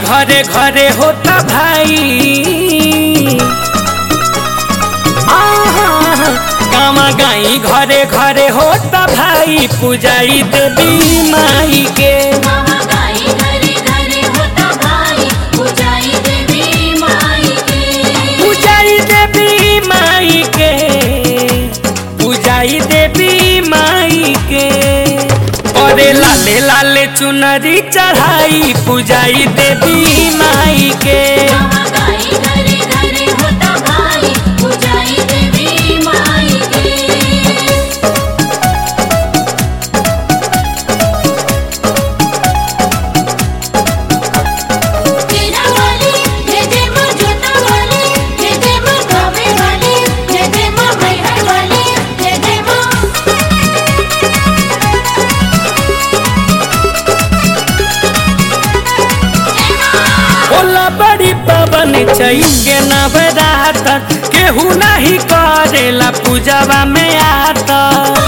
घरे घरे होता भाई आहा, गामा गाई घरे घरे होता भाई पूजाई देवी माई के मामा गाई घरे घरे होता भाई पूजाई देवी माई के पूजाई देवी माई के पूजाई देवी माई के अरे लाले लाले चुनरी चढ़ाई पूजाई देवी माई के मामा गाई घरे घरे होता भाई पूजाई देवी माई के तेरा वाली जय जय मां जोता वाली जय जय मां गावे वाली जय जय मां मैहर वाली जय जय मां होला बड़ी पवन के नवरात केहू नहीं करेला पूजवा में आता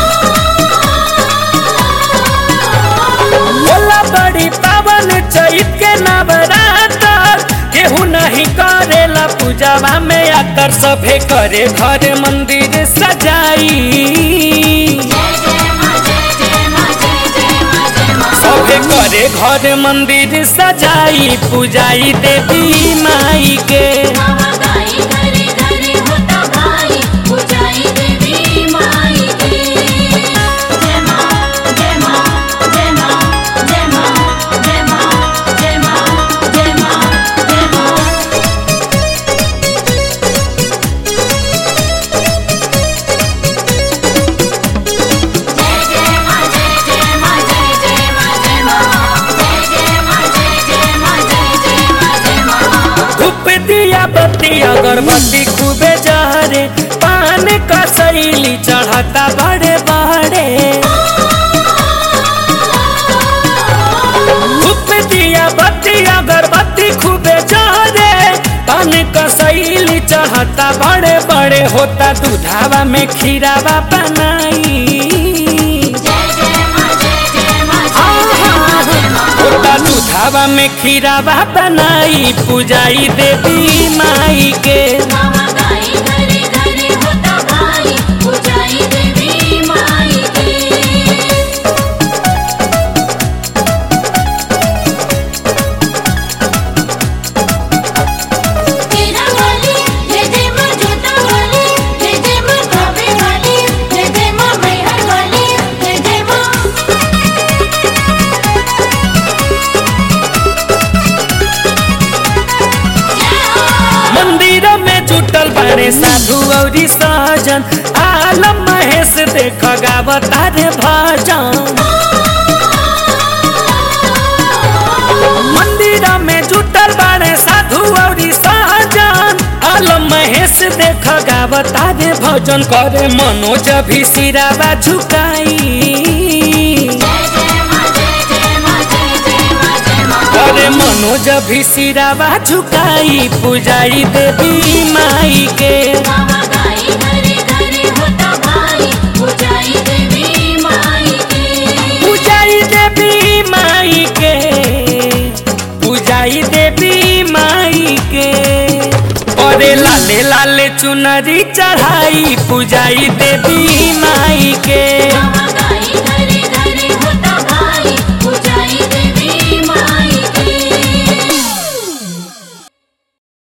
होला बड़ी पावन चैत के नवरात केहू नहीं करेला पूजवा में आकर सभे करे घर मंदिर सजाई जय जय मां जय जय मां जय जय मां जय मां सभे करे घर मंदिर सजाई पूजाई देवी माई के मामा गाई घरे घरे होता भाई पूजाई देवी माई के जय मां जय मां जय मां जय मां जय मां जय मां जय मां जय मां जय जय मां जय जय मां जय जय मां जय मां जय जय मां जय जय मां जय जय मां जय मां धूप दिया बत्ती अगरबत्ती खूबे जहरे पान का शैली चढ़ता बड़े बड़े धूप दिया बत्ती अगरबत्ती खूबे जहरे पान का शैली चढ़ता बड़े बड़े होता दूधावा में खीरावा बनाई जय जय मां जय जय मां जय जय मां जय मां होता दूधावा में खीरावा बनाई पूजाई देवी माई के मामा गाई घरे घरे होता भाई पूजाई देवी माई के तेरा वाली जय जय मां जोता वाली जय जय मां गावे वाली जय जय मां मैहर वाली जय जय मां मंदिर में जुटल बारे साधु औरी सहजन आलम महेश देख गावता रे भजन मंदिर में जुटल बारे साधु औरी सहजन आलम महेश देख गावता रे भजन करे मनोज भी सिरावा झुकाई जय जय मां जय जय मां जय जय मां जय मां करे मनोज भी सिरावा झुकाई पूजाई देवी माई के मामा गाई घरे घरे होता भाई पूजाई देवी माई के पूजाई देवी माई के पूजाई देवी माई के अरे लाले लाले चुनरी चढ़ाई पूजाई देवी माई के